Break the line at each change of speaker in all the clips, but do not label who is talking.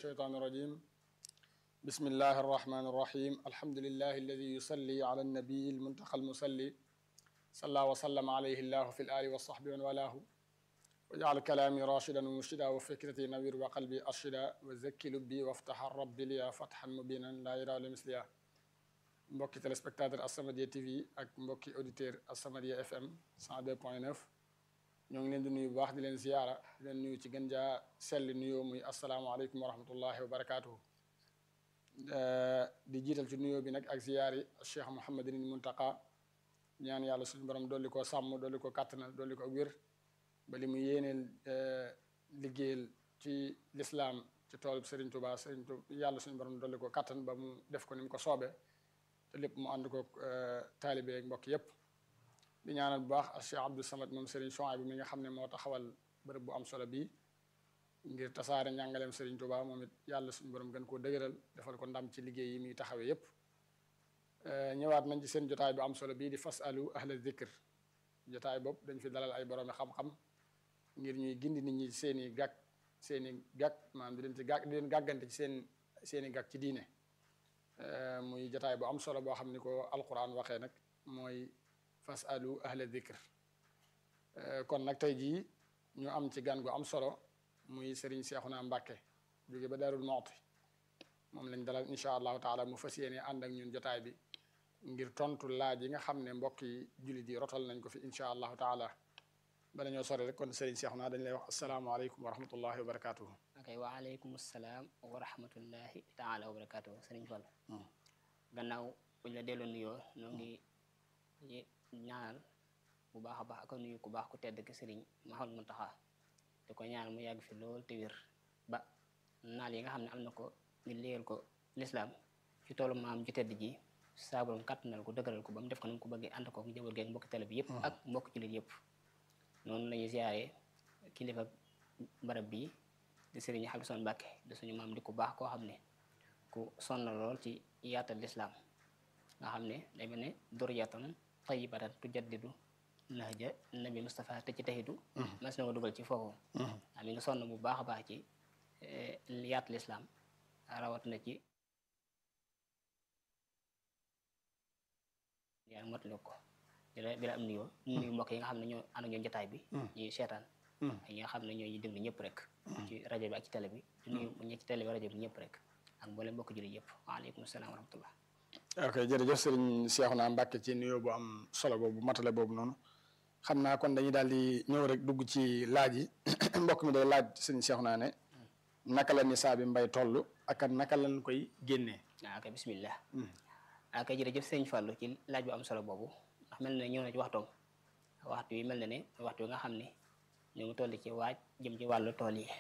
الشيطان الرجيم بسم الله الرحمن الرحيم الحمد لله الذي يصلي على النبي المنتقى المصلي صلى وسلم عليه الله في الآل والصحب ومن والاه وجعل كلامي راشدا ومرشدا وفكرتي نوير وقلبي أرشدا وزكي لبي وافتح الرب لي فتحا مبينا لا يرى لمثلها mbokki téléspectateur As-Samadiyya TV ak mbokki auditeur As-Samadiyya FM 102.9 ñoo ngi leen di nuyu bu baax di leen ziyaara di leen nuyu ci gën jaa selli nuyoo muy asalaamaaleykum wa rahmatullahi wa barakaatuhu di jiital ci nuyoo bi nag ak ziyaar yi Cheikh Mouhamadin Muntaqa ñaan yàlla suñu borom dolli ko sàmm dolli ko kàttanal dolli ko ak wér ba li mu yéeneel liggéeyal ci lislaam ci tool Serigne Touba Serigne Touba yàlla suñu borom dolli ko kàttan ba mu def ko ni mu ko soobee te lépp mu ànd ko taalibe ak mbokk yépp di ñaanal bu baax Cheikh Abdou Samad moom Serigne Chouaib bi mi nga xam ne moo taxawal bërëb bu am solo bii ngir tasaare njàngaleem Serigne Touba moom it yàlla suñu borom gën koo dëgëral defal ko ndam ci liggéey yi muy taxawee yépp ñëwaat nañ ci seen jotaay bu am solo bii di fasalu ahla zikr jotaay boobu dañ fi dalal ay boroomi xam-xam ngir ñuy gindi nit ñi seen i gàkk seen i gàkk maanaam di leen ci gàkk di leen gàggante ci seen seen i gàkk ci diine muy jotaay bu am solo boo xam ni ko alquran waxee nag mooy fasalu ahla zikr kon nag tey jii ñu am ci gan gu am solo muy Serigne Cheikhouna Mbacké jóge ba Darou Mouhty moom lañ dalal incha allahu taala mu fas yéene ànd ak ñun jotaay bi ngir tontu laaj yi nga xam ne mbokk yi jullit yi rotal nañ ko fi incha allahu taala bala ñoo sore rek kon Serigne Cheikhouna dañ lay wax asalaamaaleykum wa rahmatullahi wa barakaatuhu.
ok waaleykum salaam wa rahmatullahi taala wa barakaatuhu Serigne Fall. gannaaw buñ la delloo nuyoo ñoo ngi ñaanal bu baax a baax ak nuyu ku baax ku tedd ki Serigne Mouhamadou Mountakha di ko ñaanal mu yàgg fi lool te wér ba naal yi nga xam ne am na ko ngir liggéeyal ko lislaam ci toolu maam ju tedd ji saaburam kàttanal ko dëgëral ko ba mu def ko ni mu ko bëggee ànd ko njaboot geeg mbokki tele bi yëpp ak mbokki jullit yëpp noonu lañuy ziyaare kilifa barab bii di Serigne Habibou Mbacké di suñu maam di ku baax koo xam ne ku sonn lool ci yaatal lislaam nga xam ne day mel ne duriyatan tayyibatan tujaddidu nahja nabi Mustafa te ci taxidu mas na ko dugal ci foofu am mi nga sonn bu baax a baax ci yaatal lislaam rawat na ci yaa motali ko di la di la am nuyoo nuyu mbokk yi nga xam ne ñoo ànd ak ñoom jotaay bi ñuy seetaan ak ñi nga xam ne ñoo ñu déglu ñëpp rek ci rajo bi ak ci télé bi di nuyu ñi ci télé bi rajo bi ñëpp rek ak mboolem mbokk jullit yëpp waaleykum salaam wa rahmatullah
ok jërëjëf Serigne Cheikhouna Mbacké ci nuyoo bu am solo boobu matale boobu noonu xam naa kon dañuy daal di ñëw rek dugg ci laaj yi mbokk mi day laaj Serigne Cheikhouna ne naka la nisaa bi mbay toll ak naka lañ koy génnee.
waaw kay bismillah waaw kay jërëjëf Serigne Fallou ci laaj bu am solo boobu ndax mel na ne ñëw na ci waxtoom waxtu yi mel na ne waxtu yi nga xam ne ñu ngi toll ci waaj jëm ci wàllu tool yi.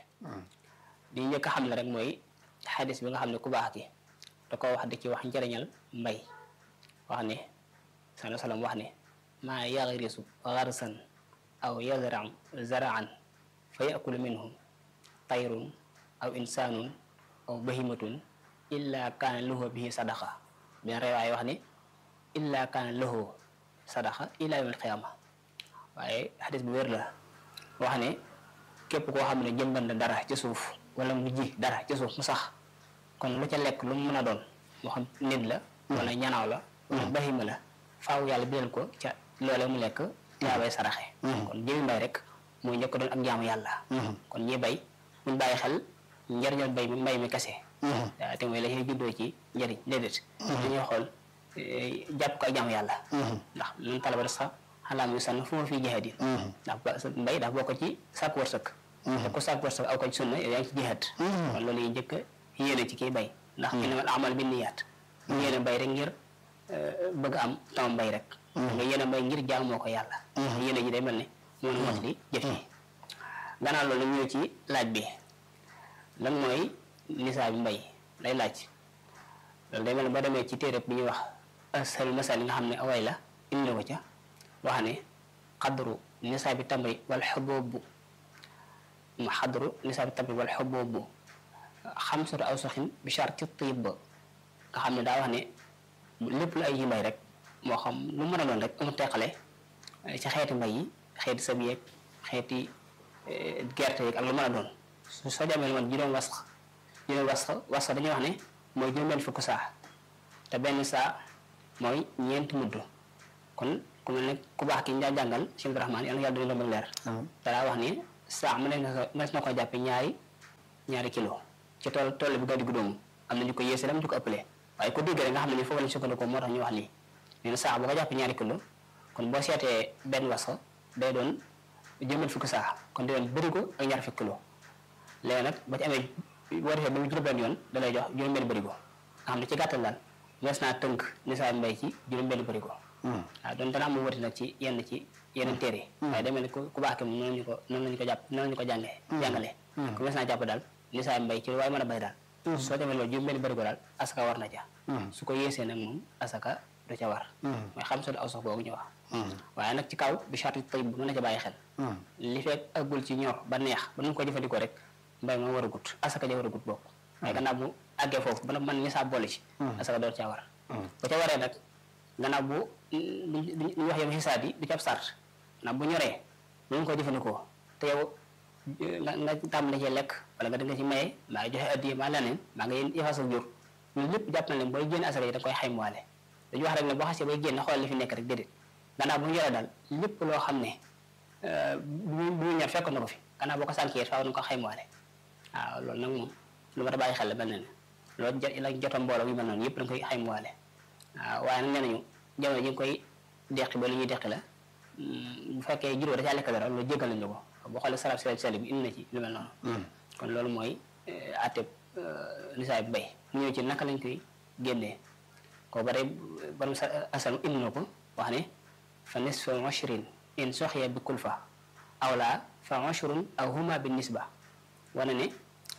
li ñu njëkk a xam la rek mooy xadis bi nga xam ne ku baax ki da ko wax di ci wax njëriñal mbay wax ne sala salaam wax ne maa yagrisu garsan aw yazran zaraan fa yakulu minhu tayrun aw insanun aw bahimatun illa kaana lahu bihi sadaqa benn rewaay wax ne illa kaana lahu sadaqa ila yawm alqiyama waaye xadis bu wér la wax ne képp koo xam ne jëmbat na dara ci suuf wala mu ji dara ci suuf mu sax kon lu ca lekk lu mu mën a doon moo xam nit la wala ñanaaw la wala bahima la faaw yàlla bidal ko ca loolee mu lekk yaabay saraxe kon jëmi mbay rek mooy njëkk doon ak jaamu yàlla kon ñi bay buñ bàyyi xel njëriñal bay mi mbay mi kese te mooy la ñuy juddoo ci njëriñ déedéet dañuy xool jàpp ko ak jaamu yàlla ndax luñ talaba sax xalaam yu sann fu ma fii jihaad yi ndax mbay dafa bokk ci sàkk wërsëg te ku sàkk wërsëg aw ko ci sunna yow yaa ngi ci jihaad kon loolu yi njëkk yéene ci kii bay ndax innamal a'maalu binniyaat mu yéene bay rek ngir bëgg am tam mbay rek nga yéene bay ngir jaamoo ko yàlla yéene ji day mel ne moo na mot di jëf yi gannaaw loolu ñëw ci laaj bi lan mooy nisaa bi mbay lay laaj loolu day mel ne boo demee ci téere bi ñuy wax asal masal yi nga xam ne away la indi ko ca wax ne xadru nisaa bi tamri wal xuboobu mu xadru nisaa bi tamri wal xuboobu xamsatu aw soxin bi charte tib ba nga xam ne daa wax ne lépp lu ay yi mbay rek moo xam lu mën a doon rek amu teqale ci xeeti mbay yi xeeti sëb yeeg xeeti gerte yeeg ak lu mën a doon su soo jamee lu man juróom wasx juróom wasxa wasxa dañuy wax ne mooy juróom-benn fukk saa te benn saa mooy ñeenti mudd kon ku mel ne ku baax ki ñu daa jàngal Cheikh Abdourahmane yàlla yàlla dañu lombal leer dalaa wax ni saa mu ne mas na ko jàppe ñaari ñaari kilo ci tool tool bi gàddu gu doomu am na ñu ko yéese lam ñu ko ëppalee waaye ko dégg rek nga xam ne ni foofu lañ sukkandikoo moo tax ñu wax lii nee na saa boo ko jàppe ñaari kilo kon boo seetee benn wasxa day doon juróom fukk saa kon day doon bërigo ak ñaar fukk kilo léegi nag ba ci amee boo defee ba mu juróom-benn yoon da lay jox juróom-benn bërigo nga xam ne ci gàttal daal mees naa tënk nisaab mbay ci juróom-benn bërigo waaw doon dana am mu wati nag ci yenn ci yeneen téere yi waaye demee ne ku baax ki moom noonu ñu ko noonu lañu ko jàpp noonu lañu ko jàngee jàngalee ku mees naa jàpp daal nisaab mbay ci lu waaye mën a bay daal soo demee loolu juróom-benn bërigo daal asaka war na ca su ko yéesee nag moom asaka du ca war mooy xam solo aw sax boobu ñu wax waaye nag ci kaw bi charte tayib bu mën na ca bàyyi xel li fekk aggul ci ñor ba neex ba nu ko jëfandikoo rek mbay ma war a gut asaka ja war a gut bokk waaye gannaaw bu àggee foofu ba na man nisaab boole ci asaka door caa war bu ca waree nag gannaaw bu ñu wax yow xisaab yi du ci ab sart ndax bu ñoree lu ko jëfandikoo te yow nga nga tàmbali ci lekk wala nga danga ci maye maa ngi joxe addiye maa leneen maa ngi yefasal jur loolu lépp jàpp na leen booy génn asaka yi da koy xaymaale dañu wax rek ne boo xasee bay génn xool li fi nekk rek déedéet gannaaw bu ñu yoree daal lépp loo xam ne bu bu ñor fekk na ko fi gannaaw boo ko sànkee faaw na ko xaymaale waaw loolu nag moom lu ma ta bàyyi xel la mel na ne loolu jot la jotoon mbooloo yu mel noonu yëpp da nga koy xaymaale waaw waaye nag nee nañu jamono ji nga koy deqi ba lu ñuy deqi la bu fekkee juróom da caa lekk dara loolu jéggal nañu ko boo xoolee sarab sel sel bi indi na ci lu mel noonu kon loolu mooy àtteb nisaay bi bay mu ñëw ci naka lañ koy génnee ko bare borom sa asal indi na ko wax ne fa nisfu ashrin in soxya bi kulfa aw laa fa ashrun aw huma bi nisba wane ne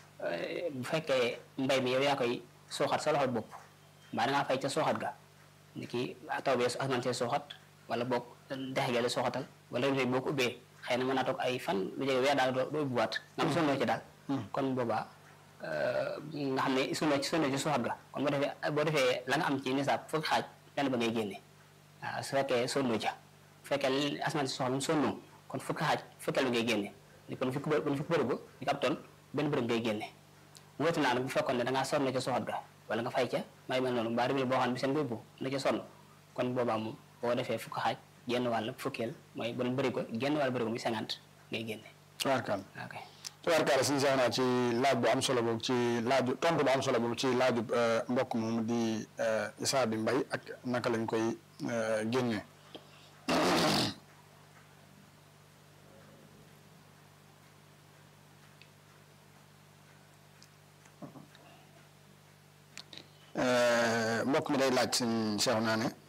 bu fekkee mbay mi yow yaa koy sooxat sa loxo bopp mbaa da ngaa fay ca sooxat ga ni ki taw bee asmaan see sooxat wala boog dexe gele sooxatal wala lu boo ko ubbee xëy na mën naa toog ay fan lu jege weer daal doo ubbiwaat nga am sonnoo ci daal kon boobaa nga xam ne sonnoo ci sonnoo ci sooxat ga kon boo defee boo defee la nga am ci nisaab fukki xaaj benn ba ngay génne waaw su fekkee sonnoo ca bu fekkee asmaan si soxla sonnoo kon fukki xaaj fukkeel bi ngay génne ni kon fukki bë fukki bërëb ni ko ab ton benn bërëb ngay génne wóotu naa nag bu fekkoon ne da ngaa sonn ca soxat ga wala nga fay ca may mel noonu mbaa rëbile boo xam ne bi seen boobu na ca sonn kon boobaa moom boo defee fukki xaaj genn wàll fukkeel mooy bu bëri ko genn wàll bëri ko muy cinquante ngay génne
tubaarkaal
ok
tubaarkaal suñu sax naa ci laaj bu am solo boobu ci laaju tontu bu am solo boobu ci laaju mbokk moomu di isaa bi mbay ak naka lañ koy génnee mbokk mi day laaj suñ seex naa ne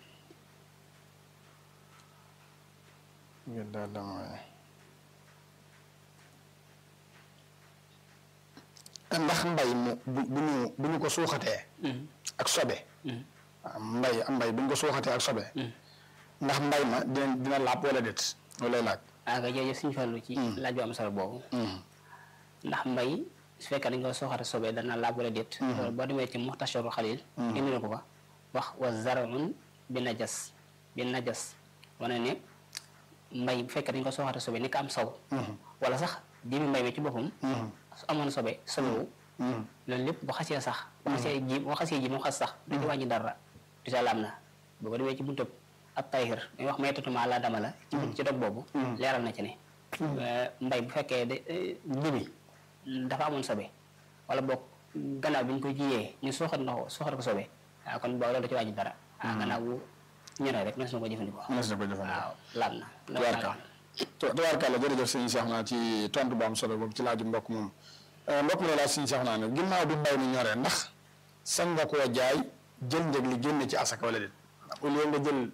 ndax mbay mu bu bu ñu bu ñu ko suuxatee ak sobe mbay am mbay bu ñu ko suuxatee ak sobe ndax mbay ma dina dina laab wala déet loolu lay laaj
waaw kay jërëjëf suñu fallu ci laaj bu am solo boobu ndax mbay su fekkee dañ ko sooxate sobe dana laab wala déet loolu boo demee ci muxtasharu xalil indi na ko fa wax wa zarun bi najas bi najas wane ne mbay bu fekkee dañ ko sooxate sobe ni ko am saw wala sax jëmi mbay mi ci boppam su amoon sobe sobewu loolu lépp bu xasee sax bu xasee ji bu xasee ji mu xas sax du ci wàññi dara du sa laam na boo ko demee ci buntëb ab tayhir muy wax may tatuma la dama la ci ci dog boobu leeral na ci ne mbay bu fekkee de jëmi dafa amoon sobe wala boog gannaaw bi ñu ko jiyee ñu suuxat ndox suuxat ko sobe waaw kon boobu loolu da ci wàññi dara ah gannaaw bu ñoree rek mënees na ko jëfandikoo
mënees na ko jëfandikoo
waaw laab na
tubaarkàlla tubaarkàlla jërëjëf sëñ Cheikh naa ci tontu bu am solo boobu ci laaju mbokk moom mbokk mi la laaj sëñ Cheikh naa ne ginnaaw bi mbay mi ñoree ndax sañ nga koo jaay jël njëg li génne ci asaka wala déet au lieu nga jël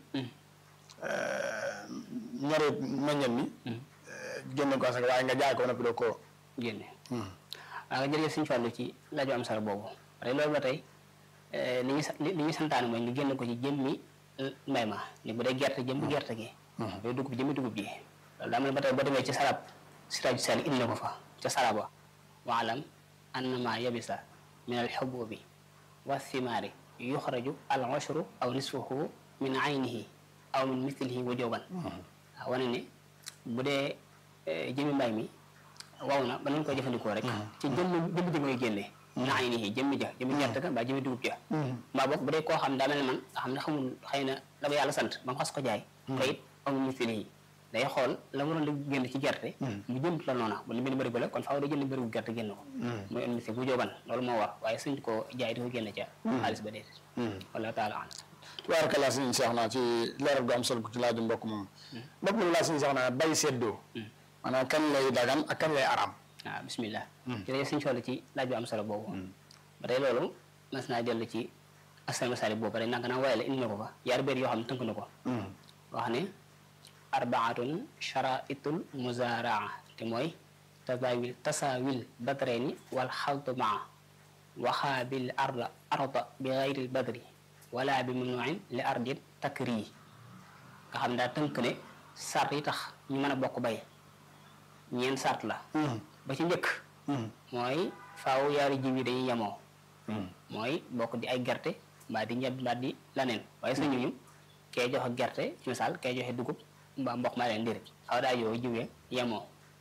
ñoree meññal mi génne ko asaka waaye nga jaay ko ba noppi doo ko
génne waaw jërëjëf suñu fàllu ci laaju am solo boobu parce que loolu ba tey li ñu li ñu santaane mooy ñu génn ko ci jëmmi mbay ma ni bu dee gerte jëmmi gerte gi yooyu dugub jëmmi dugub ji loolu daa mel ba tey boo demee ci sarab siraaju sali indi na ko fa ca saraba waalam annama yabisa min al xububi wa thimaari yuxraju al ushru aw nisfuhu min aynihi aw min mithlihi wujuban waaw wane ne bu dee jëmmi mbay mi waw na ba nañ koy jëfandikoo rek ci jëmm jëmm ji ngay génnee naa ni nii jëmmi ja jëmmi gerte ga mbaa jëmmi dugub ja mbaa boog bu dee koo xam daa mel ne man nga xam ne xamul xëy na la ko yàlla sant ba mu xas ko jaay te it amul misili yi day xool la waroon la génn ci gerte mu jënd la noona bu li benn bërigo la kon faaw day jënd bërigo gerte génn ko muy un misili bu jóoban loolu moo war waaye suñ ko jaay di ko génn ca xaalis ba déet wala taala an
tubaarkalla suñu seex naa ci leeral gu am solo ci laaju mbokk moom mbokk moom laa suñu seex naa bay seddoo maanaam kan lay dagan ak kan lay araam
waaw bismillah jërëjëf suñu xool ci laaj bu am solo boobu ba tey loolu mas naa dellu ci asal masali boobu rek nanga naa waaye la indi na ko fa yaar béer yoo xam ne tënk na ko wax ne arbaatun charaitul muzaraa te mooy tasawil tasawil badreni wal xaltu maa waxaabil arda arda bi gayril badri wala bi mamnuin li ardin takri nga xam daa tënk ne sart yi tax ñu mën a bokk bay ñeent sart la ba ci njëkk mooy faaw yaari jiw yi dañuy yemoo mooy bokk di ay gerte mbaa di ñebe mbaa di laneen waaye sa ñuñu kee joxe gerte ci misaal kee joxe dugub mbaa mboq maa leen déedéet faaw daa yow jiwee yemoo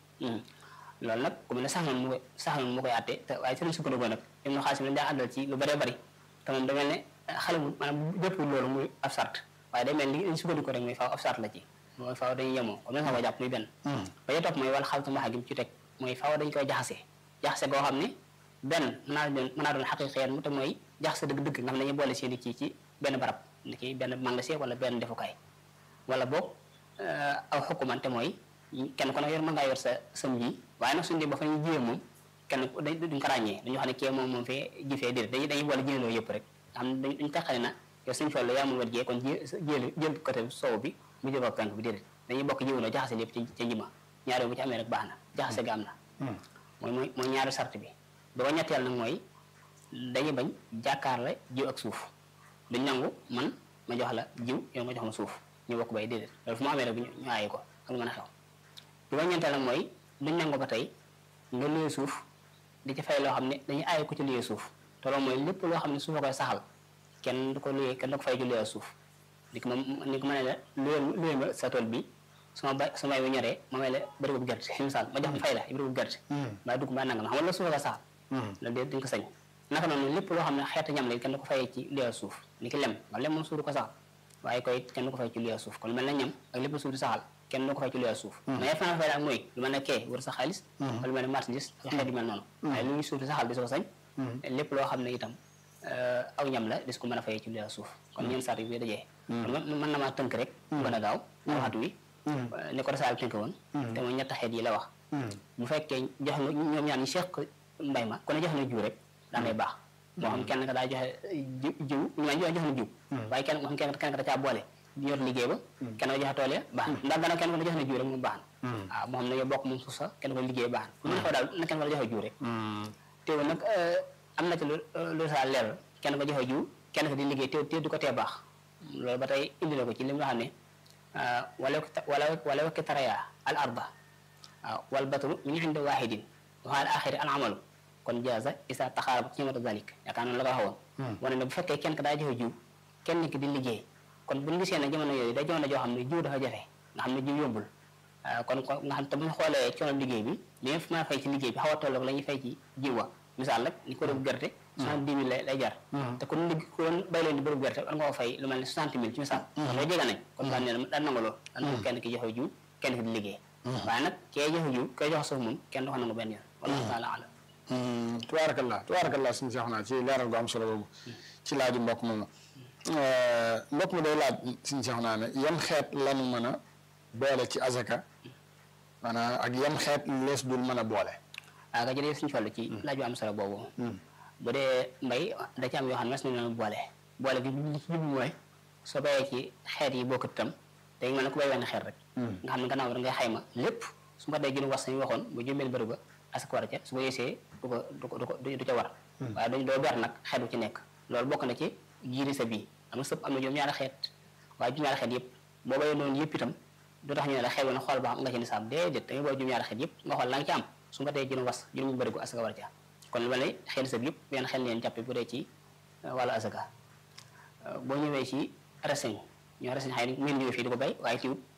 loolu nag ku mel ne sax noonu mu koy sax noonu mu koy àtte te waaye ci lañ sukkandikoo nag im na xaalis mi lañ daa àndal ci lu bëree bëri te moom da mel ne xale mu maanaam jëppul loolu muy ab sart waaye day mel ni liñ sukkandikoo rek mooy faaw ab sart la ci mooy faaw dañuy yemoo comme na nga ko jàpp muy benn ba ca topp mooy wal xaltu maxa gi mu ci teg mooy faaw dañ koy jaxase jaxase goo xam ne benn mën naa doon mën naa doon xaqiqeet mu te mooy jaxase dëgg-dëgg nga xam ne dañuy boole seen i kii ci benn barab ni ki benn magasin wala benn defukaay wala boog aw xukumante mooy kenn ku ne yor mën ngaa yor sa sëm ji waaye nag suñu dee ba fa ñu jiyee moom kenn duñ ko ràññee dañu xam ne kee moom moom fee ji fee déedéet dañuy dañuy boole jiyandoo yëpp rek nga xam ne dañ teqale na yow suñu tool yaa mun wet jiyee kon ji jël jël côté soow bi mu jël ko penk bi déedéet dañuy bokk jiwandoo jaxase lépp ci ca njima ñaari bu ci amee rek baax na jaxase ga am na mooy mooy mooy ñaari sart bi ba ñetteel nag mooy dañuy bañ jàkkaarle jiw ak suuf duñ nangu man ma jox la jiw yow nga jox ma suuf ñu bokk bay déedéet loolu fu mu amee rek bu ñu aayi ko ak lu mën a xew bi ba ñeenteel nag mooy duñ nangu ba tey nga luyee suuf di ci fay loo xam ne dañuy aayi ko ci luyee suuf te loolu mooy lépp loo xam ne suuf a koy saxal kenn du ko luyee kenn du ko fay ci luyee suuf di ko moom ni ko mën la luyee luyee ma sa tool bi suma bay su may bu ñoree ma may la bërigo bu gerte misaal ma jox ma fay la bërigo bu gerte mbaa dugg mbaa nangam xam nga loolu suuf a koy saxal loolu de duñ ko sañ naka noonu lépp loo xam ne xeetu ñam la kenn du ko fayee ci luyee suuf ni ki lem nga lem moom suuf du ko saxal waaye koy kenn du ko fay ci luyee suuf kon lu mel ne ñam ak lépp suuf di saxal kenn du ko fay ci luyee suuf mais yëpp naa fay la ak mooy lu mel ne kee war sa xaalis wala lu mel ne marchandise ak xeet yu mel noonu waaye lu ñuy suuf di saxal di ko sañ lépp loo xam ne itam aw ñam la dis ko mën a fayee ci luyee suuf kon ñeen sart yi bi dajee mën na maa tënk rek gën a gaaw waxtu wi ni ko rasaal tënk woon te mooy ñett xeet yi la wax bu fekkee jox nga ñoom ñaar ñu seq mbay ma ku ne jox na jiw rek daa ngay baax moo xam kenn ka daa joxe jiw ñu ma jox na jiw waaye kenn moo xam kenn kenn ka da caa boole yor liggéey ba kenn ko joxe tool ya baax na ndax gannaaw kenn ko ne jox na jiw rek moom baax na waaw moo xam ne yow bokk moom suuf sax kenn ko liggéey baax na mën a xew daal na kenn ko joxe jiw rek teewul nag am na ci lu lu saa leer kenn ko joxe jiw kenn ko di liggéey teew teew du ko tee baax loolu ba tey indi na ko ci li nga xam ne wala wala wala wakki taraya al arda waaw wal batru min inde wahidin wa al axiri al amalu kon jaaza isa taxaarab ñamata zalik yaakaar noonu la ko waxoon wane ne bu fekkee kenn ka daa joxe jiw kenn ki di liggéey kon buñu gisee ne jamono yooyu day jamono joo xam ne jiw dafa jafe nga xam ne jiw yombul kon nga xam te bu ñu xoolee coono liggéey bi li nga fi mën a fay ci liggéey bi xaw a tolloog la ñuy fay ci jiw wa misaal rek ni ko def gerte soixante dix mille lay jar te kon ligg kon bay leen di bërëb gerte war nga ko fay lu mel ne soixante mille ci misaal kon loolu jege nañ kon daan nee na daan nangu loolu daan nangu kenn ki joxe jiw kenn ki di liggéey waaye nag kee joxe jiw kee joxe suuf moom kenn du ko nangu benn yoon wallahu taala alam
tubaarakallah tubaarakallah suñu seex naa ci leeral gu am solo boobu ci laaju mbokk moomu mbokk mi day laaj suñu seex naa ne yan xeet lanu mën a boole ci azaka maanaam ak yan xeet lees dul mën a boole
waaw nga jërëjëf suñu toll ci laaj bu am solo boobu bu dee mbay da ci am yoo xam ne mas nañu leen boole boole gi li ci jublu mooy soo bayee ci xeet yi bokkut itam day mel ne ku bay wenn xeet rek nga xam ne gannaaw da ngay xayma lépp su ma dee gën wax sañu waxoon bu jumbeen bëri ba asaka war a ca su ko yéesee du ko du ko du ko du ca war waaye dañ doo ber nag xeet bu ci nekk loolu bokk na ci jiiri sa bii am na sëpp am na juróom ñaari xeet waaye juróom ñaari xeet yëpp boo bayee noonu yëpp itam du tax ñu ne la xeet woon xool ba xam nga ci nisaab déedéet da ngay booy juróom ñaari xeet yëpp nga xool la nga ci am su nga dee juróom was juróom bëri gu asaka war a ca kon lu mel ne xeet sa yëpp benn xel leen jàppe bu dee ci wàllu asaka boo ñëwee ci reseñ ñoo reseñ xëy na ngeen ñëwee fii di ko bay waaye tiwut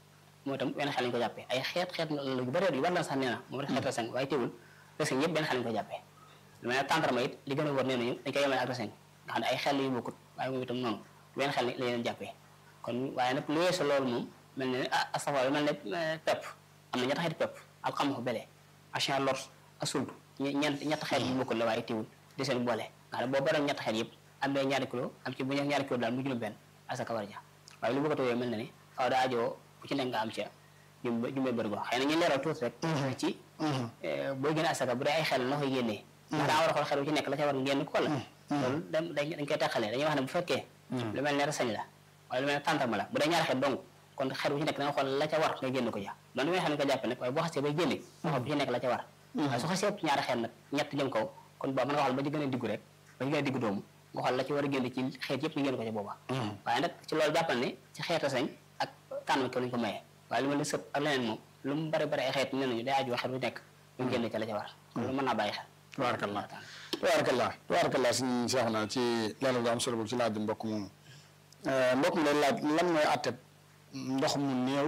moom itam benn xel lañu ko jàppee ay xeet xeet la yu bëri yu bari la sax nee na moom rek xeet reseñ waaye teewul reseñ yëpp benn xel lañu ko jàppee lu mel ne tàndarma it li gën a wër nee nañu dañ koy yemale ak reseñ nga xam ne ay xel yu bokkut waaye moom itam noonu benn xel la leen jàppee kon waaye nag lu weesu loolu moom mel ne ah astaghfirullah mel ne pepp am na ñetti xeeti pepp alxamaxu bele achin lor asultu ñeent ñetti xeet yu bokkul la waaye teewul di seen boole nga xam ne boo baroon ñetti xeet yëpp am bee ñaari kilo am ci bu ñu ñaari kilo daal mu juróom benn asaka war ja waaye lu bokkatu yooyu mel na ne faaw daa ajoo bu ci nekk nga am ca jum jumbee bërigo xëy na ñu leeral tuuti rek ci booy génne asaka bu dee ay xel na koy génnee ndax daa war a xool xel bu ci nekk la ca war ngeen ko wala loolu dañ dañ koy teqalee dañuy wax ne bu fekkee lu mel ne reseñ la waaye lu mel ne tàntama la bu dee ñaari xel dong kon xel bu ci nekk da nga xool la ca war nga génn ko ja doon may xam ne ko jàppe nag waaye boo xasee bay génne nga xool bu ci nekk la ca war waaye su xasee ëpp ñaari xel nag ñett jëm kaw kon boobu mën nga xool ba ci gën a diggu rek ba ci gën a diggu doomu nga xool la ci war a génn ci xeet yëpp ñu génn ko ca booba waaye nag ci loolu jàppal ne ci xeet reseñ ak tànn ko lañ ko mayee waaye lu mel ne sëpp ak leneen moom lu mu bari bari ay xeet nee nañu day aju xel bu nekk ñu génn ca la ca war loolu mën naa bàyyi xel
tabarakallah tabarakallah tabarakallah suñu seexu na ci leeral bu am solo boobu ci laaj bi mbokk moomu mbokk mi lay laaj lan mooy àtteb ndox mu néew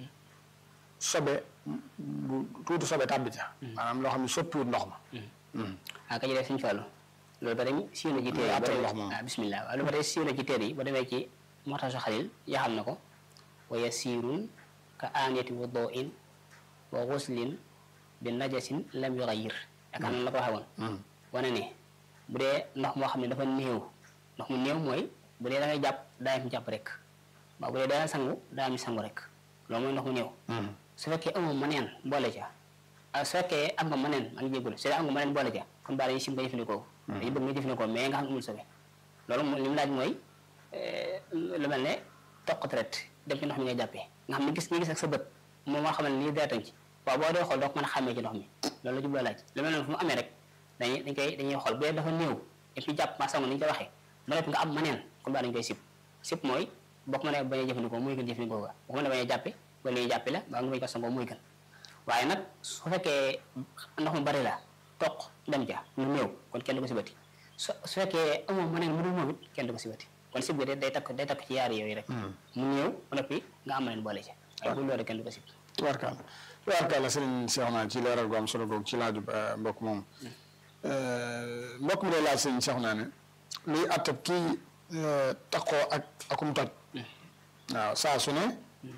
sobe bu tuuti sobe tàbbi ca maanaam loo xam ne soppiwut ndox ma
waaw ka ci def suñu fàllu loolu ba dem siiw na ci téere yi ba demee waaw bismillah waaw lu ba tey siiw na ci téere yi ba demee ci moxtasu xalil yaxal na ko wa yasirun ka aaniyati wuduin wa xuslin bi najasin lam yuxayir yaakaar naa la ko waxee woon wane ne bu dee ndox moo xam ne dafa néew ndox mu néew mooy bu dee da ngay jàpp daa am jàpp rek waaw bu dee daa sangu daa am sangu rek loolu mooy ndox mu néew su fekkee amoo maneen boole ca su fekkee am nga maneen maa ngi jégalu su dee am nga maneen boole ca kon baa dañuy sim nga jëfandikoo dañu bëgg nga jëfandikoo mais nga xam ne amul sobe loolu li mu laaj mooy lu mel ne toq traite dem ci ndox mi ngay jàppee nga xam ne gis nga gis ak sa bët moom moo xam ne lii deetañ ci waaw boo dee xool doo ko mën a xàmmee ci ndox mi loolu la jubloo laaj lu mel noonu fu mu amee rek dañuy dañ koy dañuy xool bu dee dafa néew et puis jàpp ma sangu ni ñu ko waxee ba nekk nga am maneen kon baa dañ koy sib sib mooy boo ko mënee bañ a jëfandikoo muy gën jëfandikoo ga boo ko mënee bañ a jàppe wala ñuy jàppe la baa nga bañ ko sangoo muy gën waaye nag su fekkee ndox mu bari la toq dem ja lu néew kon kenn du ko sibati su su fekkee amoo maneen mu dul moom it kenn du ko sibati kon sib ga day takk day takk ci yaari yooyu rek mu néew ba noppi nga am maneen boole ci waaye bu loolu kenn du ko sib
tubaarkàlla tubaarkàlla sëriñ Cheikh naa ci leeral gu am solo googu ci laaju mbokk moom mbokk mi lay laaj sëriñ Cheikh naa ne luy attab kii takkoo ak akum toj waaw saa su ne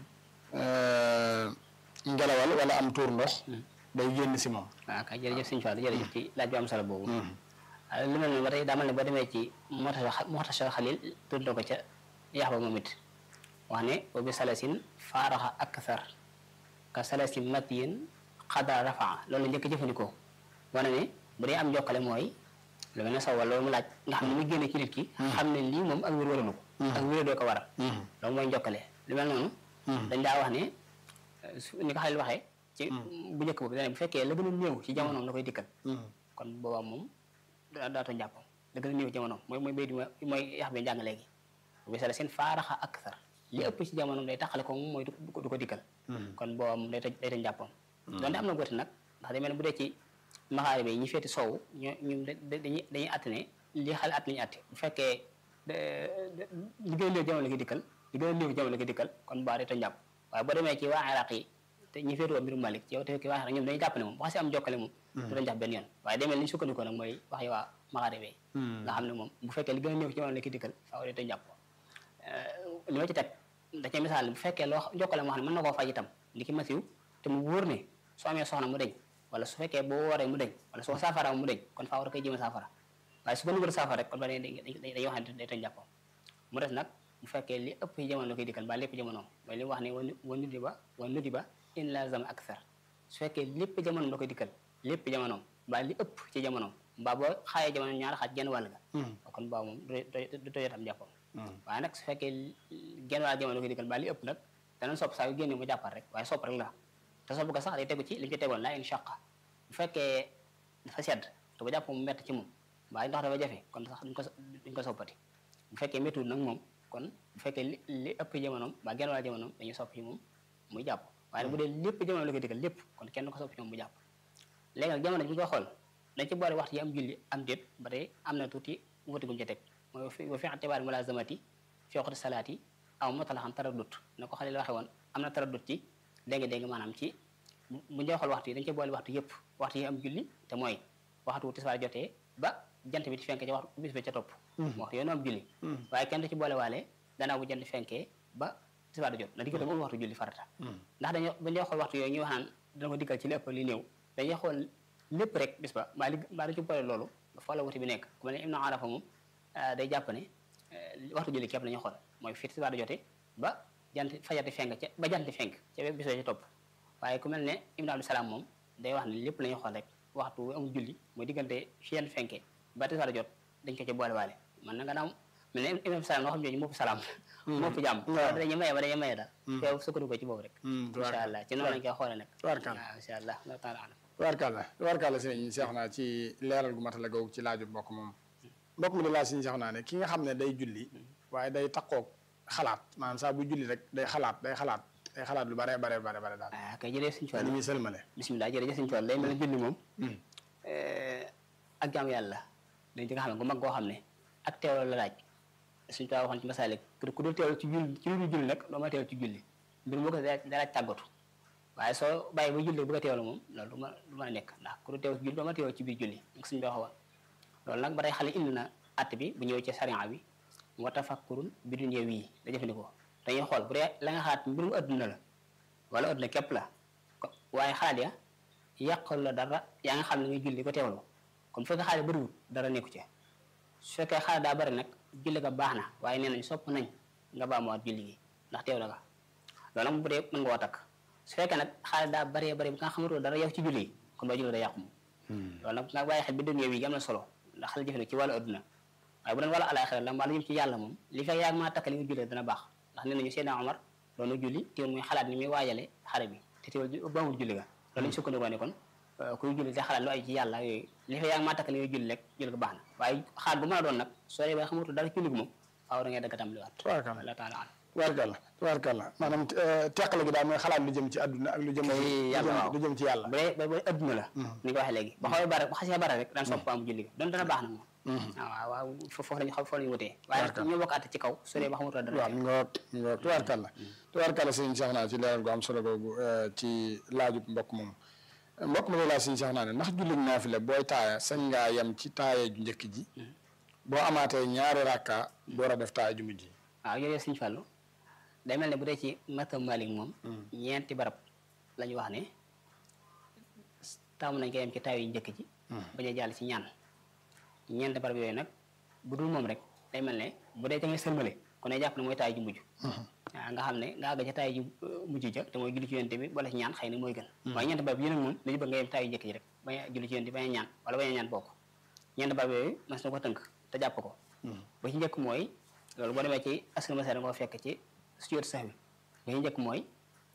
ngelawal wala am tuur ndox day génn si moom
waaw kay jërëjëf sëñ Fall jërëjëf ci laaj bu am solo boobu lu mel noonu ba tey daa mel ne boo demee ci Muxtasar Xalil tudd ko ca yax ba moom it wax ne wa bi salasin faaraxa akthar ka salasi matiyin xadra rafaa loolu la njëkk jëfandikoo wane ne bu dee am jokkale mooy lu mel ne saw wala loolu mu laaj nga xam ne mu génne ci nit ki xam ne lii moom ak wér waralu ko ak wér doo ko waral loolu mooy jokkale lu mel noonu dañ daa wax ne ni ko xalil waxee ci bu njëkk boobu dane bu fekkee la gën a néew ci jamonoom la koy dikkal kon boobaa moom daata njàpp la gën a néew ci jamonoom mooy mooy bay di mooy yax bi njàng léegi bu bisala seen faaraxa akthar li ëpp ci jamonoom day taxale ko moom mooy du ko dikkal kon boobaa moom day tëj day tëj njàppam donte am na góoti nag ndax day mel ne bu dee ci maxaari bi ñi feeti soow ñoo ñu dañuy dañuy àtt ne li xale at lañu àtte bu fekkee li gën a néew jamono la koy dikkal li gën a néew jamono la koy dikkal kon baa day tëj njàpp waaye boo demee ci waa Iraq yi te ñi feetu waa mbirum Malik ci yow te fekk waa Iraq ñoom dañuy jàpp ne moom bu xasee am jokkale moom du dañ jàpp benn yoon waaye demee li ñu sukkandikoo nag mooy wax yi waa maxaari bi nga xam ne moom bu fekkee li gën a néew ci jamono la koy dikkal faaw day tëj njàpp li ma ci teg da cee misaal bu fekkee loo jokkale moo xam ne mën na koo faj itam li ki masiw te mu wóor ne soo amee soxna mu deñ wala su fekkee boo wooree mu deñ wala soo saafara mu deñ kon faa war a koy jéem a saafara waaye su ko nugal saafara rek kon ba dañuy dañuy wax ne day tëj njàppam mu des nag bu fekkee li ëpp ci jamono la koy dikkal ba lépp jamonoom mooy li mu wax ne wa nudi ba wa nudi ba in lazama akthar su fekkee lépp jamonoom la koy dikkal lépp jamonoom ba li ëpp ci jamonoom mbaa boo xaayee jamono ñaar xaaj genn wàll ga kon baa moom du tojotam njàppam waaye nag su fekkee genn wàll jamono la koy dikkal ba li ëpp nag danañ sopp saa yu génne mu jàppal rek waaye sopp rek la te sopp ko sax day tegu ci li ñu ci tegoon laa in shaqa bu fekkee dafa sedd te bu jàpp mu mett ci moom waaye ndox dafa jafe kon sax duñ ko duñ ko soppati bu fekkee méttuwul nag moom kon bu fekkee li li ëpp jamonoom ba genn wàll jamonoom dañuy sopp ci moom muy jàpp waaye bu dee lépp jamono la koy dikkal lépp kon kenn du ko sopp ci moom mu jàpp léegi nag jamono bi ñu koy xool dañ ci boole waxtu yi am julli am déet ba tey am na tuuti wuti guñ ci teg mooy wa fi atibaar mulazamati fi waqti salaati aw mutalaxan taraddut na ko xale la waxe woon am na taraddut ci dégg dégg maanaam ci bu bu ñu xool waxtu yi dañ ci boole waxtu yëpp waxtu yi am julli te mooy waxtu tisbaar jotee ba jant bi di fenk ca waxtu bis ba ca topp waxtu yoonu am julli waaye kenn du ci boole waale gannaaw bu jant fenkee ba tisbaar di jot na diggante moom waxtu julli farata ndax dañoo bu ñu xool waxtu yooyu ñuy wax naan dana ko diggal ci lépp li néew dañuy xool lépp rek bis ba mbaa li mbaa dañ ci boole loolu fa la wuti bi nekk ku mel ne Ibnu Arafa moom day jàpp ne waxtu julli képp la ñuy xool mooy fii tisbaar di jotee ba jant fajar di fenk ca ba jant di fenk ca bis ba ca topp waaye ku mel ne Ibnu Abdou Salaam moom day wax ne lépp la ñuy xool rek waxtu wu amul julli mooy diggante fi jant fenkee ba tisbaar di jot dañ ko ci boole waale man na nga naaw mel ne Ibnu Abdou Salaam noo xam jooju moo fi salaam moo fi jàmm dañuy maye ba dañuy maye daal feew sukkandiku ko ci boobu rek incha allah ci noonu lañ koy xoolee nag
tubaarkàlla
waaw incha allah la taala alam
tubaarkàlla tubaarkàlla sëriñ seex naa ci leeral gu matale googu ci laaju mbokk moom mbokk mi di laaj sëriñ seex naa ne ki nga xam ne day julli waaye day takkoog xalaat maanaam saa bu julli rek day xalaat day xalaat day xalaat lu bare bare bare bare daal
ah kay jërëjëf suñu
ni
cool
muy sëlmale
bisimilah jërëjëf suñu cool day mel ne julli moom ak jaam yàlla dañ ci nga xam ne gu mag goo xam ne ak teewlu la laaj suñu toog waxoon ci masaalik ku dul teewlu ci julli ci lu julli nag doo ma teewlu ci julli mbir moo ko da laaj tàggatu waaye soo bàyyi ba julli bëgg a teewlu moom loolu du ma du mën a nekk ndax ku dul teewlu ci julli doo ma teewlu ci biir julli nga suñu waxoon loolu nag ba tey xale indi na att bi bu ñëwee ci sariya bi wa tafakkurun bi dunya wii da jëfandikoo dañuy xool bu dee la nga xalaat mbirum adduna la wala adduna képp la ko waaye xalaat ya yàqal la dara yaa nga xam ne ngay julli ko teewlu kon bu fekkee xalaat bëriwul dara nekku ci su fekkee xalaat daa bëri nag julli ga baax na waaye nee nañ sopp nañ nga baamuwaat julli gi ndax teew la nga loolu nag bu dee mën nga woo takk su fekkee nag xalaat daa bëree bëri bu nga xamatoo dara yow ci julli gi kon ba julli da yàqu moom loolu nag nga bàyyi xel bi dunya wi gi am na solo ndax xale jëfandikoo ci wàllu adduna waaye bu doon wàllu alaxira la mbaa lu jëm ci yàlla moom li fekk yaa maa takk li nga jullee dana baax ndax nee nañu Seydina Omar doonu julli teewul muy xalaat ni muy waajale xare bi te teewul baamul julli ga loolu lañu sukkandikoo ne kon kuy julli te xalaat lu ay ci yàlla yooyu li fekk yaa maa takk li nga julli rek julli ga baax na waaye xaat bu mën a doon nag soo dee ba xamatu dara julli gi moom faaw da ngay dëgg tam liwaat
tubaarkàlla
la taala alam
tubaarkàlla tubaarkàlla maanaam teqale gi daal mooy xalaat lu jëm ci àdduna ak lu jëm
yàlla waaw
lu jëm ci yàlla
bu dee ba ba adduna la ni nga waxee léegi ba xawee bare ba xasee bare rek daan sopp am julli ga doon dana baax na moom waaw waaw foofu lañu xaw foofu lañu wutee waaye ñu bokk àtte ci kaw su dee ba xamatu dara
waaw mi nga mi nga tubaarkàlla tubaarkàlla sëriñ Seex naa ci leeral gu am solo googu ci laajub mbokk moom mbokk ma laaj sëriñ Seex naa ne ndax jullit naafila booy taaya sañ ngaa yem ci taaya ju njëkk ji boo amaatee ñaari rakka door a def taaya ju mujj ji
waaw yooyu Sëñ Fallu day mel ne bu dee ci matam Malik moom ñeenti barab la ñu wax ne taamu nañ ko yem ci taay yu njëkk ji bañ a jàll ci ñaan ñeenti barab yooyu nag bu dul moom rek day mel ne bu dee ca ngay sëlmale kon ne jàpp ne mooy taay ju mujj waaw nga xam ne nga àgg ca taay ju mujj ja te mooy julli ci yonte bi wala ci ñaan xëy na mooy gën waaye ñeenti barab yi nag moom dañu bëgg nga yem taay yu njëkk ji rek bañ a julli ci yonte bi bañ a ñaan wala bañ a ñaan bokk ñeenti barab yooyu mas na ko tënk te jàpp ko ba ci njëkk mooy loolu boo demee ci askan masar nga ko fekk ci sujjóot sax bi ba ci njëkk mooy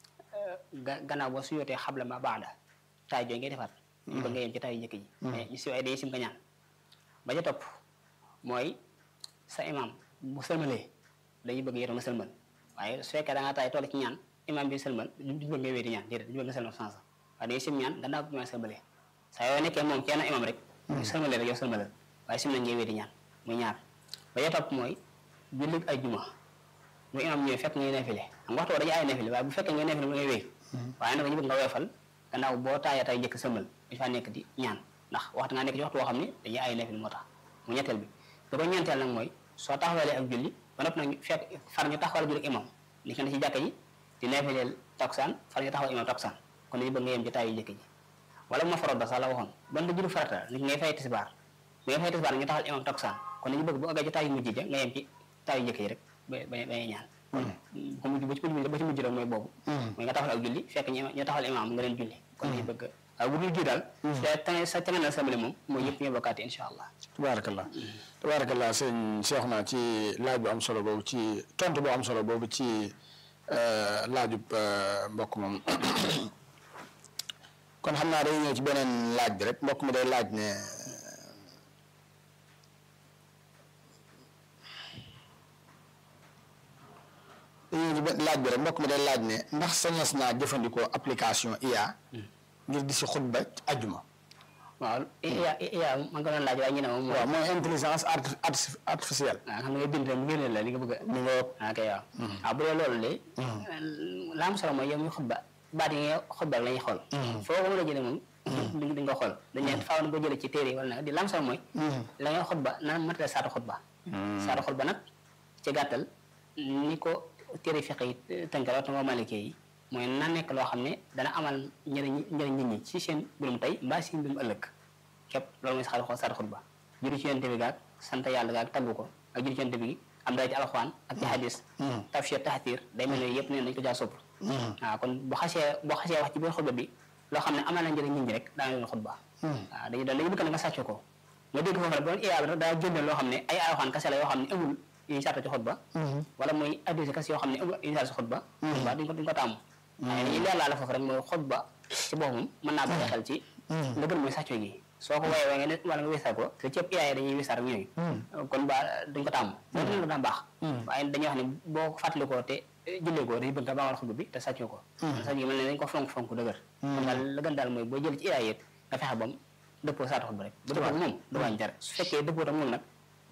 ga gannaaw boo sujjóotee xabla ma baada taay jooy ngay defaat ñu bëgg nga yem ci taay yu njëkk ji mais ñu si ay dañuy sim nga ñaan ba ca topp mooy sa imam bu sëlmalee dañuy bëgg yow nga sëlmal waaye su fekkee da ngaa taay toll ci ñaan imam bi sëlmal duñu bëgg nga wéeti ñaan déedéet duñu bëgg nga sëlmal sans waaye dañuy sim ñaan gannaaw bi ma sëlmalee saa yoo nekkee moom kenn imam rek bu sëlmalee rek yow sëlmalal waaye sim nañ ngay wéeti ñaan muy ñaar ba ca topp mooy jullit ay juma bu imam ñëwee fekk ngay nafile xam nga waxtu dañuy ay nafile waaye bu fekkee ngay nafile mu ngay wéy waaye nag ñu bëgg nga weefal gannaaw boo taaya tay njëkk sëlmal dañ faa nekk di ñaan ndax waxtu nga nekk ci waxtu woo xam ne dañuy ay nafile moo tax mu ñetteel bi da ko ñeenteel nag mooy soo taxawalee ak julli ba nopp nag fekk far ñu taxawal julli imam li ko ne ci jàkka ji di nafileel takusaan far ñu taxawal imam takusaan kon dañu bëgg nga yem ci taay yu njëkk ji wala bu ma faroot ba sax la waxoon ban da julli farata nit ngay fay tisbaar bu ngay fay tisbaar ñu taxawal imam takusaan kon dañu bëgg bu àggee ci taay yu mujj ja nga yem ci taay yu njëkk yi rek ba ba ba ñaan ko mujj ba ci mujj ba ci mujj rek mooy boobu mooy nga taxawal ak julli fekk ñu ñu taxawal imam nga leen julli kon dañu bëgg waaw bu dul ji daal te sa te nga samali moom mooy yëpp ñu bokkaate insha allah
tabaarakallah tabaarakallah sëñ Cheikh naa ci laaj bu am solo boobu ci tontu bu am solo boobu ci laajub mbokk moom kon xam naa day ñëw ci beneen laaj bi rek mbokk mi day laaj ne dañuy ñëw ci benn laaj bi rek mbokk mi day laaj ne ndax sañes naa jëfandikoo application IA ngir di si xutba ajjuma
waaw iya iya man nga doon laaj waaye ñu ne moom
waaw mooy intelligence artificielle
waaw xam nga bind mu génne la li nga bëgg
ni nga
a ok waaw waaw bu dee loolu de la am solo mooy yow muy xutba baat yi nga xutba la ñuy xool foo ko mën a jëlee moom duñ duñ ko xool dañ ne faaw na ko jëlee ci téere yi wala nag di lam solo mooy la ngay xutba na matale saatu xutba saatu xutba nag ci gàttal ni ko téere fiq yi tënk rawatina moo malike yi mooy na nekk loo xam ne dana amal njëriñ njëriñ nit ñi ci seen mbirum tey mbaa seen mbirum ëllëg képp loolu mooy saatu saatu xutba juri ci yonte bi gaag sant yàlla gaag tagg ko ak juri ci yonte bi am dara ci alxuraan ak ci hadis tafsir tahtir day mel ne yëpp ne dañ ko jaa sopp waaw kon bu xasee boo xasee wax ci biir xutba bi loo xam ne amal na njëriñ nit ñi rek daana leen xutba waaw dañu doon dañu bëgg na nga sàcc ko nga dégg foofu rek ba doon iyaaba rek daa génne loo xam ne ay alxuraan kase la yoo xam ne amul yu ñu sarta ci xutba wala muy hadis kase yoo xam ne amul yu ñu sarta ci xutba xutba duñ ko duñ ko tàmm waaye dañuy leer laa la foofu rek mooy xutba ci boppam mën naa bàyyi xel ci la gën mooy sàcco gi soo ko woyee waaye nga ne wala nga wisar ko te ci ëpp iyaay dañuy wisar ak ñooyu kon ba duñ ko tàmm loolu la daan baax waaye dañuy wax ne boo fàttalikoo te jullee ko dañuy bëgg nga baawal xutba bi te sàccoo ko sàcc gi mel ne dañ ko fonk fonk dëgër kon daal la gën daal mooy boo jël ci iyaay yit nga fexe bam dëppoo saatu xutba rek bu dëppoo moom du wàññi dara su fekkee dëppoo tam moom nag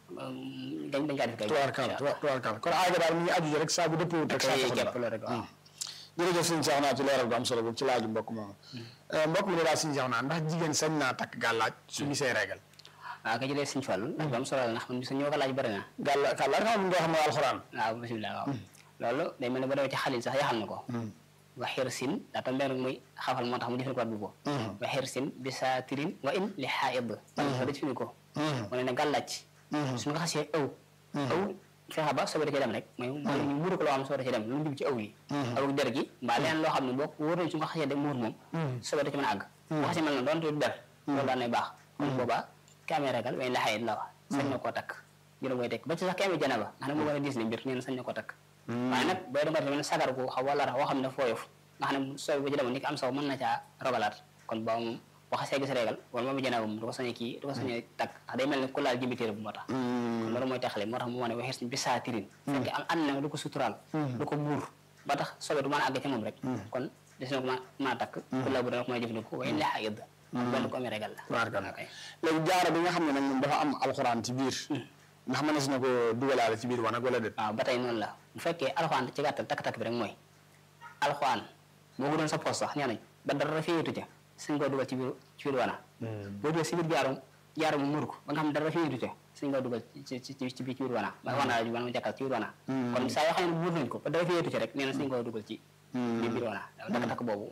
dañ dañ kaa def kay
tubaarkal tubaarkal kon aaga daal mu ngi aju rek saa bu dëppoo teg saatu xutba
képp loolu rek waaw
jërëjëf sëñ Cheikh naa ci leeral gu am solo boobu ci laaju mbokk moomu mbokk mi ne daal sëñ Cheikh naa ndax jigéen sañ naa takk gàllaaj su gisee régal
waaw ka jëlee sëñ Fallu ndax bu am solo la ndax man ñoo ko laaj bëri na
gàlla gàllaaj xam nga xam ne alxuraan
waaw bisimilah waaw loolu day mel ne ba demee ci xalil sax yaxal na ko wa xir sin daa tam benn muy xafal moo tax mu jëfandikoo at bu ko wa xir sin bi saatirin wa in li xaaid da jëfandikoo mu ne ne gàllaaj suñu ko xasee ëw ëw fexe ba sobe da ci dem rek mooy mooy ñu muuru ko loo xam sobe da ci dem lu mu jub ci aw yi aw der gi mbaa leneen loo xam ne boo wóor nañ su nga xasee dem muur moom sobe da ci mën a àgg bu xasee mel na doon te du der loolu daan nay baax kon boobaa ki amee ragal way la xayit la wax sañ na koo takk juróom koy tekk ba ci sax ki amee janaba nga xam ne moo gën a diis li mbir neen sañ na koo takk waaye nag booy danga tamit sagar gu xaw wala woo xam ne fooyof nga xam ne sobe ba ci demoon ni ki am saw mën na caa rogalaat kon booba moom boo xasee gis régal wala moom janaba moom du ko sañee kii du ko sañee takk ndax day mel ne ku laal jimbitéere bu moo tax kon loolu mooy taxale moo tax mu wane waxee suñ bi saa tirin fekk am ànd na du ko suturaal du ko buur ba tax sobe du mën a àgg ci moom rek kon des na ko mën a takk ku la bu dana ko mën a jëfandikoo waaye lexa yëdd benn ko amee régal la
tubaarkal léegi jaaro bi nga xam ne nag moom dafa am alxuraan ci biir ndax mënees na ko dugalaale ci biir wanag wala déet
waaw ba tey noonu la bu fekkee alxuraan ci gàttal takk-takk bi rek mooy alxuraan boo ko doon sa poos sax nee nañ ba dara féetu ca suñ koo dugal ci biir ci biir wana boo dugal si biir jaaro jaaro mu muur ko ba nga xam ne dara féetu ca suñ koo dugal ci ci ci biir ci biir wana ba wana la wana jàkkal ci biir wana kon saa yoo xam ne muur nañ ko ba dara féetu ca rek nee na suñ koo dugal ci biir biir wana takk-takk boobu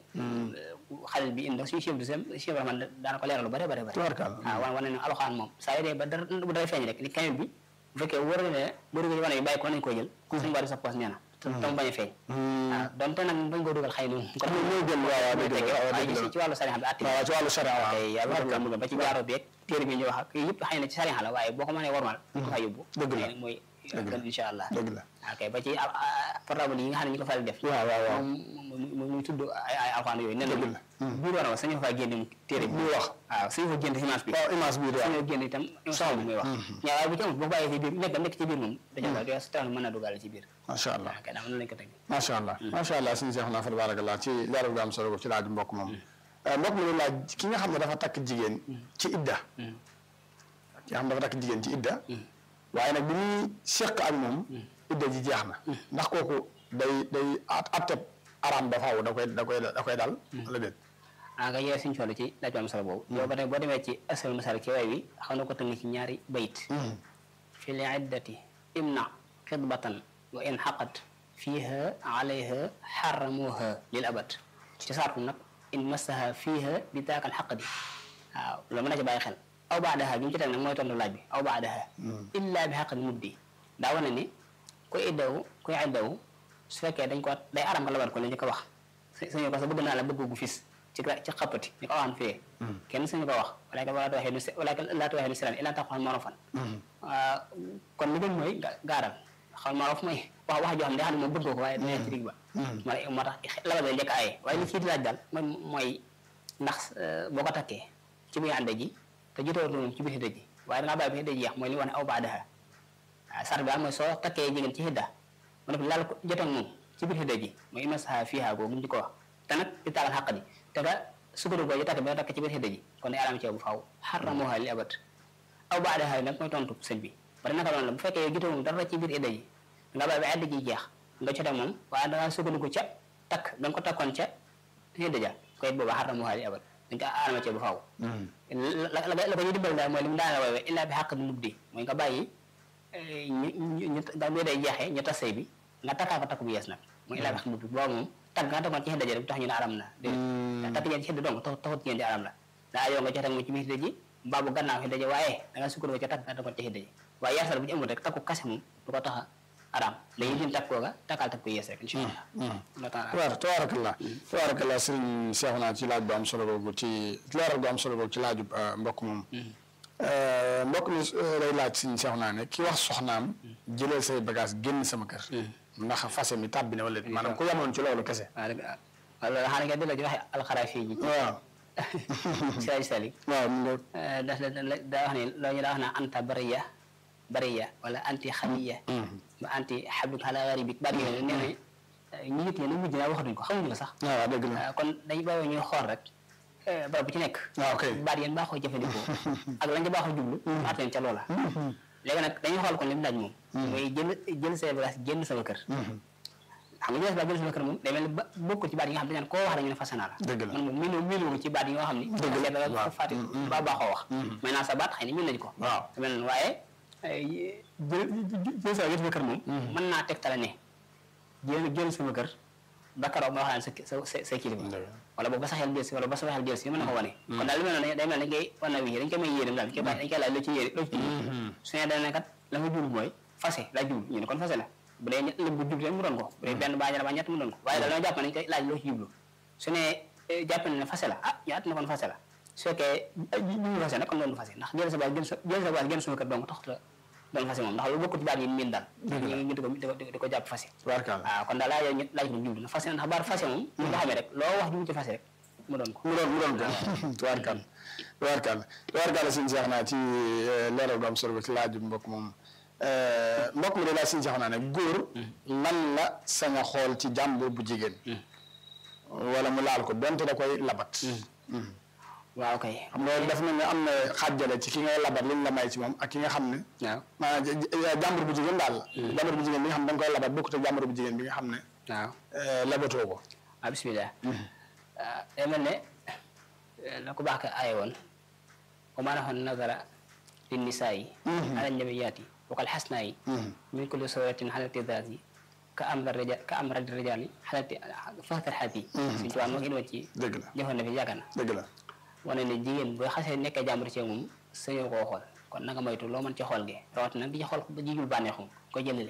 xalil bi indi suñu chef du sem chef rahman daana ko leeral lu bare bare bare waaw wan wane ne alxuraan moom saa yoo dee ba dara bu dara feeñ rek li kamil bi bu fekkee wóor na ne boo dugal wane bi bàyyi ko nañ koo jël suñ bari sa poos nee na tam bañ a feeñ waaw donte nag bañ koo dugal xëy na kon
ñoo jël waaw waaw dëgg la
waaye gis ci wàllu sariya bi àtte
waaw ci wàllu sariya waaw
kay yàlla mu ba ci jaaro beeg téere bi ñu wax ak yëpp xëy na ci sariya la waaye boo ko mënee warmal ko fa yóbbu
dëgg la
mooy gën incha allah
dëgg la
ok ba ci portable yi nga xam ne ñu ko faral def
waaw waaw waaw
moom muy tudd ay ay alxuraan yooyu nen la biir war a sañu fa génne téere bi
wax
waaw sañu fa génne image bi
waaw image bi
sañu génne itam son bi muy wax ñaa waaye bu ci amul boo bàyyee ci biir nekk nekk ci biir moom dañu la sa tax mën na dugal ci biir
macha allah
ok daa mën lañ ko teg
macha allah macha allah suñu seex naa fa tabarakallah ci leeral gu am solo ko ci laaj mbokk moom mbokk mi laaj ki nga xam ne dafa takk jigéen ci idda ki nga xam ne dafa takk jigéen ci idda waaye nag bi muy seq ak moom idda ji jeex na ndax kooku day day atteb araam ba faaw da koy da koy da koy dal wala déet
ah nga yee suñu ci laaj bu am solo boobu yow ba tey boo demee ci asal masal ci way wi xam na ko tënk ci ñaari bayit fi li iddati imna xidbatan wa in xaqat fiiha alayha xaramuha lil abad ci saatu nag in massaha fiiha bi daakal xaqdi waaw loolu mën na ci bàyyi xel aw baadaha bi mu ci teg nag mooy tontu laaj bi aw baadaha illa bi xaqdi muddi daa wane ni kuy iddawu kuy iddawu su fekkee dañ ko day aram labat ko li ñu ko wax suñu ko sa bëgg naa la bëgg gu fis ci ci xappati ñu ko waxaan fee kenn suñu ko wax wala wala waxee nu wala laa waxee nu siran ila tax xool morofan kon li gën mooy gaaral xool morof mooy wax wax joo xam ne xam ne moom bëgg ko waaye dina ci digg ba moo tax labat la njëkk aaye waaye li kii di laaj daal mooy mooy ndax boo ko takkee ci biir ànd ji te jotewatu moom ci biir xidda ji waaye dangaa bàyyi bi xidda ji yeex mooy li wax ne aw baadaha waaw sart bi daal mooy soo takkee jigéen ci xidda mu def laal ko joteeg moom ci biir xidda ji mooy imasaha fiiha googu ñu ko wax te nag di taagal xàq di te nga sukkandiku ko takk bi nga takk ci biir xidda ji kon day alam ci bu faaw xaramuha li abat aw baadaha nag mooy tontu sëñ bi bari naka noonu la bu fekkee yow jotewul dara ci biir xidda ji nga bàyyi ba xidda ji jeex nga joteeg moom waaye dangaa sukkandiku ca takk da nga ko takkoon ca xidda ja koy booba xaram waxaali abal dañ ko arama ci bu faaw la la la ko ñu dimbal daal mooy li mu daana woowee illaa bi xàq di nub di mooy nga bàyyi ñu ñu ñu nga muy day jeexee ñu tas sëy bi nga takkaa ko takk bu yees nag mooy illaa bi xàq nub di boobu moom takk nga takkoon ci xidda ja rek tax ñu ne aram na déedéet takk ngeen ci xidda dong tax taxut ngeen di aram la daa yoo nga joxe mu ci biir xidda ji mbaa bu gannaaw xidda ji waaye da nga sukkandiku ca takk nga takkoon ci xidda ji waaye yeesal bu ci amul rek takku kase moom du ko tax a aram dañuy jëm takk kooga takkal takk bu yees rek incha allah
waaw tabaarakallah tabaarakallah sëriñ Seexuna ci laaj bu am solo boobu ci leeral bu am solo boobu ci laaju mbokk moom mbokk mi lay laaj sëriñ Seexuna ne ki wax soxnaam jëlal say bagage génn sama kër ndax fase mi tàbbi na wala maanaam ku yamoon ci loolu kese
waaw dëgg waaw loolu xanaa nga delloo ci waxe alxaraa fii ji
waaw
siraaj salik
waaw mu ngoog
da daa wax ne loolu ñu daa wax naa anta bariya bariya wala anti xamiya ba anti xabduk ala garibik baat yooyu nee na ñi nit ñi nag mujj naa waxatuñ ko xamuñu ko sax
waaw dëgg la
kon dañu bàyyi ñuy xool rek barab bu ci nekk
waaw ok
baat yéen baaxoo jëfandikoo ak lañ ca baaxoo jublu at leen ca loola léegi nag dañuy xool kon li mu laaj moom mooy jël jël say bagage génn sama kër xam nga jël sa génn sama kër moom day mel ni ba bokkul ci baat yi nga xam ne dañ koo wax rek ñu ne fase naa la
dëgg la
man moom miinu miinu ko ci baat yi nga xam ni dëgg la
waaw
fàtte ba baaxoo wax mais naa sa baat xëy na miin nañu ko
waaw
mel noonu waaye jël jël sa jël sama kër moom mën naa tegtale ne jël jël sama kër ba keroog ma waxaan sa sa sa kilifa wala boog ba sa xel jël si wala ba sa xel jël si mën na ko wane kon daal li mel noonu day mel ne ngay wan na wii dañ koy may yéeram daal dañ koy bàyyi dañ koy laaj loo ci yéere loo ci su ne dana ne kat la nga jublu mooy fase la jublu ñu ne kon fase la bu dee ñett bu jublu mu doon ko bu dee benn baa ñaar baa ñett mu doon ko waaye daal dama jàpp ne dañ koy laaj loo ci jublu su ne jàpp ne ne fase la ah ñu at na kon fase la su fekkee ñu ngi fase nag kon doon du fase ndax jël sa baat gën sa jël sa baat gën suma kër donc taxut la doon fase moom ndax lu bokkut ci baat yi miin daal ñu ngi di ko di ko jàpp fase
tubaarkalla
waaw kon daal laa yow laaj ko jublu na fase ndax baat fase moom ñu nga xamee rek loo wax jublu ci fase rek mu doon ko
mu doon mu doon ko tubaarkalla tubaarkalla tubaarkalla suñu seex naa ci leeral bu am solo ci laaju mbokk moom mbokk mi de laa suñu seex naa ne góor lan la sañ a xool ci jàmbur bu jigéen wala mu laal ko donte da koy labat
waaw kay
xam nga daf mel ne am na xàjjale ci ki ngay labat liñ la may ci moom ak ki nga xam ne
waaw
maanaam jàmbur bu jigéen daal la jàmbur bu jigéen bi nga xam ne da nga koy labat bokkut ak jàmbur bu jigéen bi nga xam ne
waaw
labatoo ko
waaw bismillah day mel ne la ko baax ka aaye woon wa maa nafa nazara lin nisaayi ala nabiyaati wa kal xasnaayi min kulli suratin xalati daati ka am rijal ka am radi rijali xalati fastar xaati suñ tubaab moo ko indiwoon ci
dëgg la
jëfoon na fi yaakaar na
dëgg la
wane ne jigéen boo xasee nekkee jàmbur ci moom sañoo koo xool kon nanga moytu loo mën ci xool gi rawatina nag di ci xool ba jigul bànneexu ko jëlale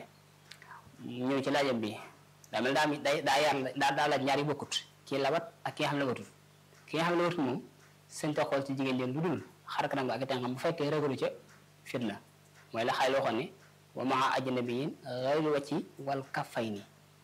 ñëw ci laajam bi daa mel daa day daa yar daa daa laaj ñaar yi bokkut kii labat ak ki nga xam ne labatul ki nga xam ne labatul moom sañ ta xool ci jigéen leen lu dul xar kanam ak tànkam bu fekkee ragalu ca fitna mooy la xay loo xoon ne wa maa ajnabiyin ghayru wacci wal kaffayni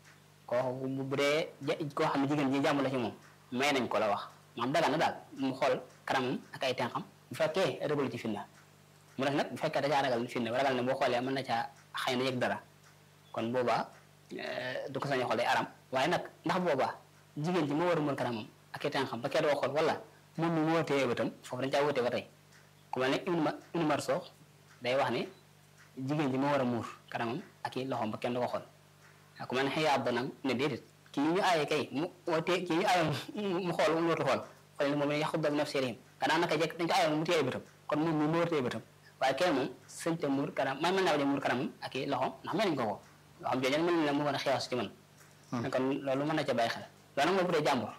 koo bu dee koo xam ne jigéen ji jàmm la ci moom may nañ ko la wax maam dagal na daal mu xool kanamam ak ay tànkam bu fekkee ragalu ci fitna mu def nag bu fekkee dajaa ragal fitna ragal ne boo xoolee mën na caa xëy na yëg dara kon boobaa du ko sañ a xool day aram waaye nag ndax boobaa jigéen ji moo war a mën kanamam ak ay tànkam ba kee doo xool wala moom mi moo téye bëtam foofu dañ caa wutee ba tey ku mel ne Ibnu Ma Ibnu Marso day wax ne jigéen ji moo war a muur kanamam ak i loxoom ba kenn du ko xool ku mel ne xëyaat ba nag ne déedéet kii ñu aaye kay mu wootee kii ñu aaye mu xool mu wootu xool xool ne moom ne yaxut bi nafsirihim gannaaw naka jekk dañ ko aaye mu téye bëtam kon moom mi moo war a téye bëtam waaye kenn moom sëñ te muur kanam man mën naa bañ a muur kanamam ak i loxoom ndax mel nañ ko ko loo xam jooju mën na mu mën a xewas ci man kon loolu mën na ca bàyyi xel loolu nag mooy bu dee jàmbur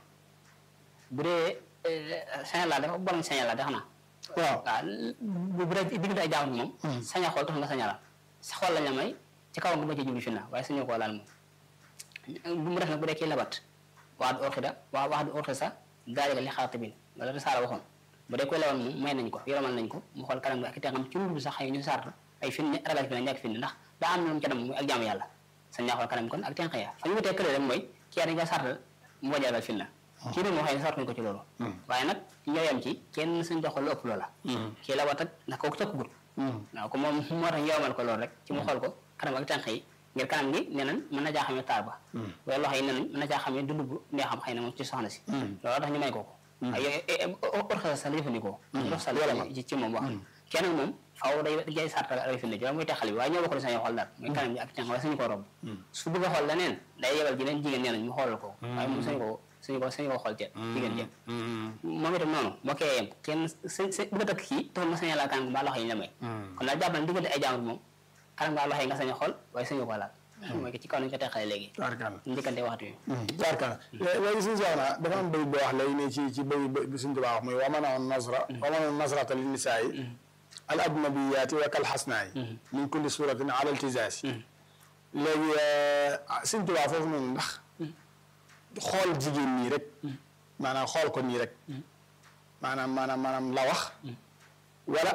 bu dee sañal laa dafa borom sañal laa de xanaa
waaw
waaw bu bu dee diggante ay jàmbur moom saña xool tax nga sañalal sa xool lañ la may ci kaw nga ba ci jublu fi na waaye sañoo koo laal moom bu mu def nag bu dee kii labat wax du orxida waa wax du orxida sax daalika li xaatibin loolu risaala waxoon bu dee koy lawan moom may nañ ko yoromal nañ ko mu xool kanam bi ak tànkam ci lu sax xëy ñu sart ay fin ragal fi na ñàkk fin ndax daa am na lu mu ca dem muy ak jaamu yàlla sañ naa xool kanam kon ak tànk ya fa ñu wutee kële rek mooy kii dañ ko sartal mu bañ a ragal fin na kii nag moo xëy ne sartuñ ko ci loolu waaye nag ñoo yem ci kenn suñ doxal lu ëpp loola kii la wat ak ndax kooku tëkkugut waaw ko moom moo tax yowmal ko loolu rek ci mu xool ko kanam ak tànk yi ngir kanam gi nee nañ mën na jaa xamee taar ba waaye loxo yi nee nañ mën na jaa xamee dund bu nee xam xëy na moom ci soxna si loolu tax ñu may ko ko waaye yooyu orxasa sa la jëfandikoo dox sa ci ci moom wax kenn moom faaw day day sartal ay firnde ci muy texal bi waaye ñoo bokk sañoo xool daal muy kanam bi ak tànk waaye sañu ko romb su bëgg a xool leneen day yebal ji leen jigéen nee nañ mu xoolal ko waaye moom sañu ko suñu ko suñu ko xool ca jigéen jëm moom itam noonu moo koy yem kenn sa sa bëgg a takk kii taxul ma saña laa kanam mbaa loxo yi ñu la may kon daal jàpp na diggante ay jàmbur moom kanam mbaa loxo yi nga sañ a xool waaye suñu ko laal mooy ci kaw nañu ko teqale léegi
tubaarkàlla
njëkkante waxtu yi
tubaarkàlla léegi suñu soxna dafa am bëy boo wax léegi ne ci ci bëy bi suñu tubaab wax muy wamana on nasra wamana on nasrata li nisaayi al ajnabiyaati wa kal xasnaayi min kulli suratin ala iltizaasi léegi suñu tubaab foofu noonu ndax xool jigéen nii rek maanaam xool ko nii rek maanaam maanaam maanaam la wax wala